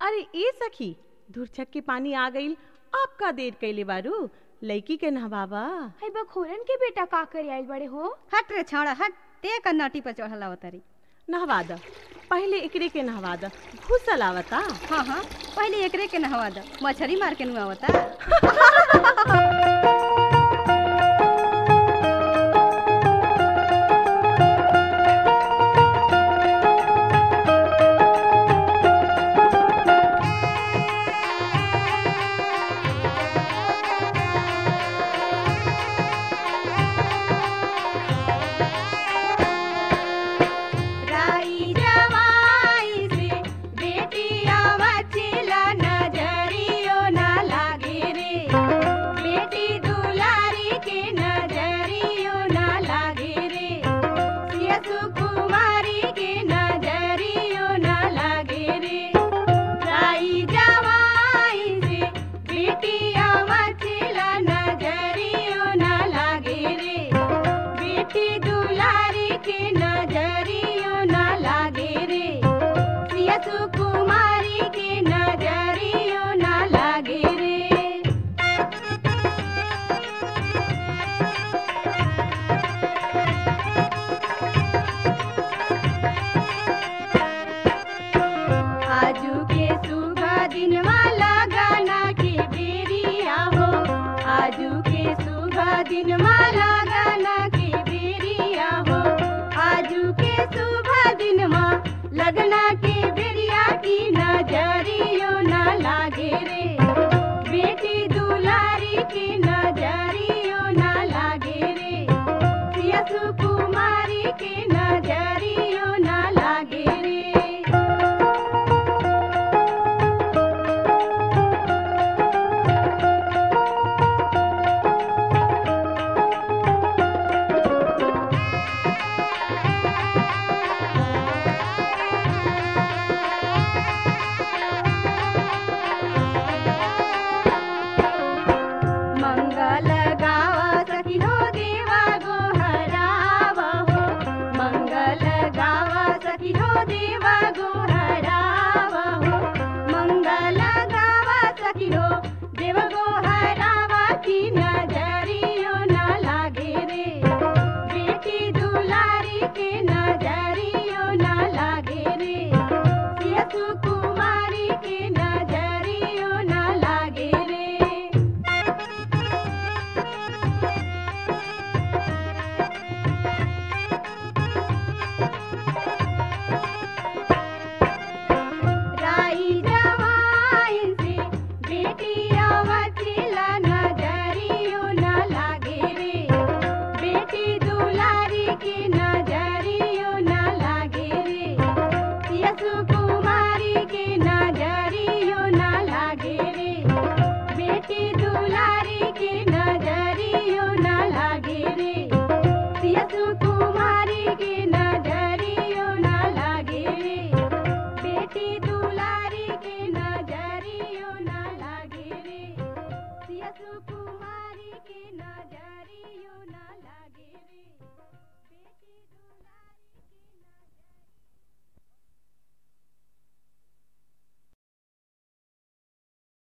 अरे ए सखी धुरछक के पानी आ गईल अब का देर कैले बारू लड़की के नहबावा है बखोरन के बेटा का करे आइल बड़े हो हट रे छौड़ा हट ते का नटी पर चढ़ल अवतारी नहवा द पहले एकरे के नहवा द घुसल आवता हाँ हाँ पहले एकरे के नहवा द मछरी मार के नुआवता राई जवाई से बेटिया मचिला नजरियो ना लागे रे बेटी दुलारी के नजरियो ना लागे रे सियसु कुमारी के नजरियो ना लागे रे राई जवाई से बेटिया मचिला नजरियो ना लागे रे बेटी दुलारी के नजरियो ना लागे रे सियसु कुमारी के नजरियो ना लागे रे आजू के सुबह दिन वाला गाना के बेरिया हो आजू के सुबह दिन वाला गाना के बेरिया हो आजू के सुबह दिन मा लगना के बेरिया की नजरियो ना लागे रे बेटी दुलारी की नजरियो ना लागे रे सियसु कुमारी के नजरियो ना लागे रे मंगल गावा सखिनो देवा गोहराव हो मंगल गावा सखिनो देवा गोहराव हो मंगल गावा सखिनो देव गोहरावा की नजरियो ना लागे रे बेटी दुलारी के नजरियो ना लागे रे सियसु कुमारी के नजरियो ना लागे रे राई जवाइन से बेटिया वचिला नजरियो ना लागे रे बेटी दुलारी के नजरियो ना लागे रे सियसु कुमारी के नजरियो ना लागे रे बेटी दुलारी के नजरियो ना लागे रे सियसु कुमारी के